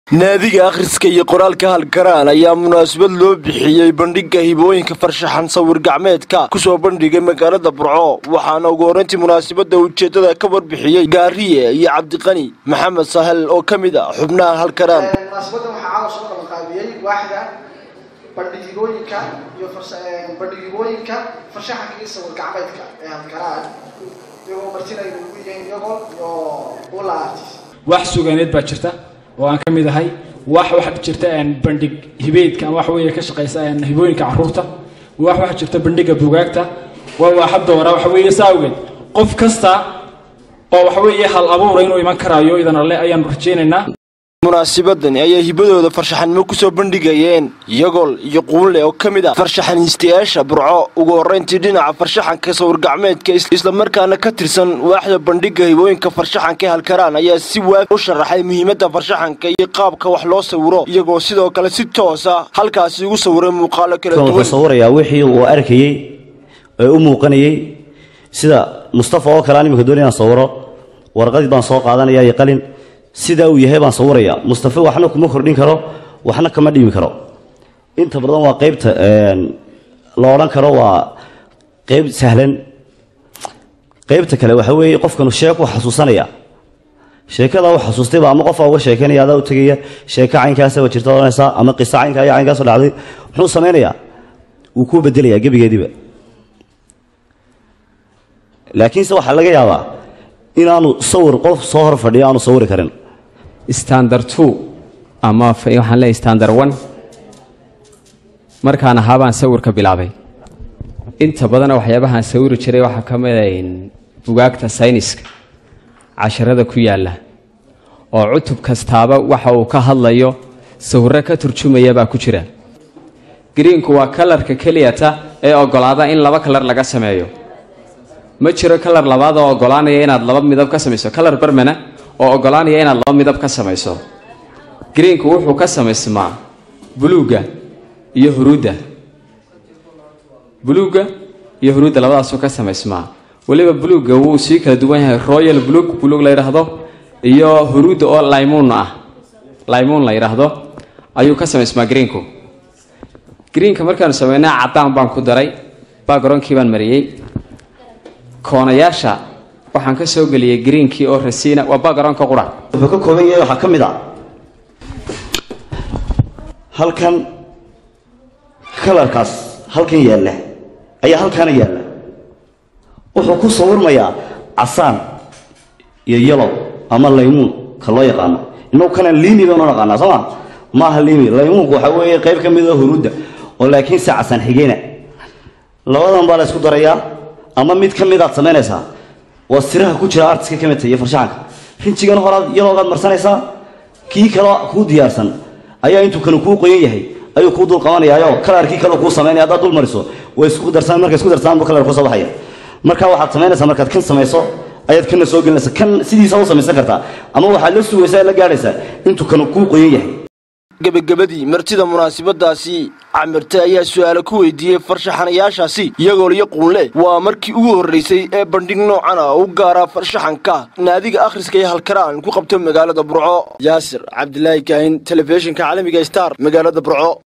naadiga akhriska iyo qoraalka halkaraan ayaa munaasabad loo bixiyey bandhigga hibooyinka farshaxan sawir gacmeedka kusoo bandhigay magaalada burco waxaana ugu horrayntii munaasabadda ujeeddada ka warbixiyey gaariye iyo cabdiqani maxamed sahel oo ka mid a xubnaha halkaraan munaasabadda waxaa caawa soo qabanqaabiyey waaxda bandhigigooyinka iyo bandhigigooyinka farshaxanka iyo sawir gacmeedka ee halkaraan iyagoo martinay ugu yihiin iyagoo iyo ula artist wax sugaaneed baa jirta oo aan ka mid ahay wax waxaa jirta bandhig hibeedka ama wax weeye ka shaqaysa hibooyinka caruurta wax waxaa jirta bandhigga bugaagta waa waaxa doora waxa weeye saa awgeed qof kasta oo waxa weeye hal abuura inuu iman karaayo idan alle ayaanu rajaynaynaa munaasabadani ayay hibadooda farshaxanimo kusoo bandhigayeen iyagol iyo quunle oo ka mid ah farshaxaniistayaasha burco ugu horrayntii dhinaca farshaxanka sawir gacmeedka islamarkaana ka tirsan waaxda bandhigga hibooyinka farshaxanka ee halkaraan ayaa si waafi u sharaxay muhiimadda farshaxanka iyo qaabka wax loo sawiro iyagoo sidoo kale si toosa halkaasi ugu sawiray muuqaalo kala duwan sawirayaa wixii uu arkayey ee u muuqanayey sida mustafa oo kale aan imika doonay inaan sawiro warqadii baan soo qaadanaya iyo qalin sidaa uu yahay baan sawirayaa mustafa waxna kuma kordhin karo waxna kama dhimi karo inta badan waa qaybta la odhan karo waa qayb sahlan qaybta kale waxa weeye qofkanu sheeko xasuusanaya sheekada uu xasuustayba ama qofa uga sheekeynaya adaa u tegaya sheeko caynkaasaba jirta odhanaysaa ama qiso caynkaa iyo caynkaasoo dhacday muxuu samaynayaa wuu kuu bedelayaa gebigeediiba laakiinse waxaa laga yaabaa inaanu sawir qof soo hor fadhiyo aanu sawiri karin standard two ama waxaan leeyahay standard one markaan ahaa baan sawirka bilaabay inta badana waxyaabahaan sawiri jiray waxaa ka mid a bugaagta sayniska casharada ku yaalla oo cutub kastaaba waxa uu ka hadlayo sawirro ka turjumaya baa ku jira greenku waa kalarka keliyata ee ogolaada in laba kalar laga sameeyo ma jiro kalar labaad oo ogolaanaya inaad laba midab ka samayso kalar barmana oo ogolaanaya inaad laba midab ka samayso greenku wuxuu ka samaysmaa buluugga iyo huruudda buluugga iyo huruudda labadaasuu ka samaysmaa weliba buluugga wuu sii kala duwan yahay royal buluug buluug la yidhaahdo iyo huruudda oo laymuun ah laymuun la yidhaahdo ayuu ka samaysmaa greenku greenka markaanu samaynaa caddaan baan ku daray bagroonkii baan mariyey koonayaasha waxaan ka soo geliyey greenkii oo rasiina waa backgroundka qura wuxuu ka kooban yahay waxaa ka mid a halkan kalarkaas halkan yaalla ayaa halkaana yaalla wuxuu ku sawirmayaa casaan iyo yalow ama laymuun ka loo yaqaano innagu kana liimi baynu naqaanaa soo ma maaha liimi laymuunku waxaa weeye qayb ka mid a huruudda oo laakiin se casaan xigeyna labadan baa la ysku darayaa ama mid ka mid aad samaynaysaa waa siraha ku jira artiska ka midta iyo farshaxanka rinjigan horaad yaloogaad marsanaysaa kii kale kuu diyaarsan ayaa intuu kanu kuu qoyan yahay ayuu kuu dul qabanayaayo kalarkii kale kuu samaynaya haddaad dul mariso way isku darsan markay isku darsaan buu kalar kuu soo baxaya marka waxaad samaynaysaa markaad kan samayso ayaad kana soo gelinaysa kan sidiisa u samaysan kartaa ama waxaad la sugaysaa la gaadhaysaa intuu kanu kuu qoyan yahay gebagabadii martida munaasabadaasi camirte ayaa su-aalo ku weydiiyey farshaxanayaashaasi iyagoo liyo quunle waa markii ugu horraysay ee bandhig noocan ah u gaaraa farshaxanka naadiga akhriska iyo halkaraan ku qabto magaalada burco yaasir cabdilaahi kaahin telefishinka caalamiga star magaalada burco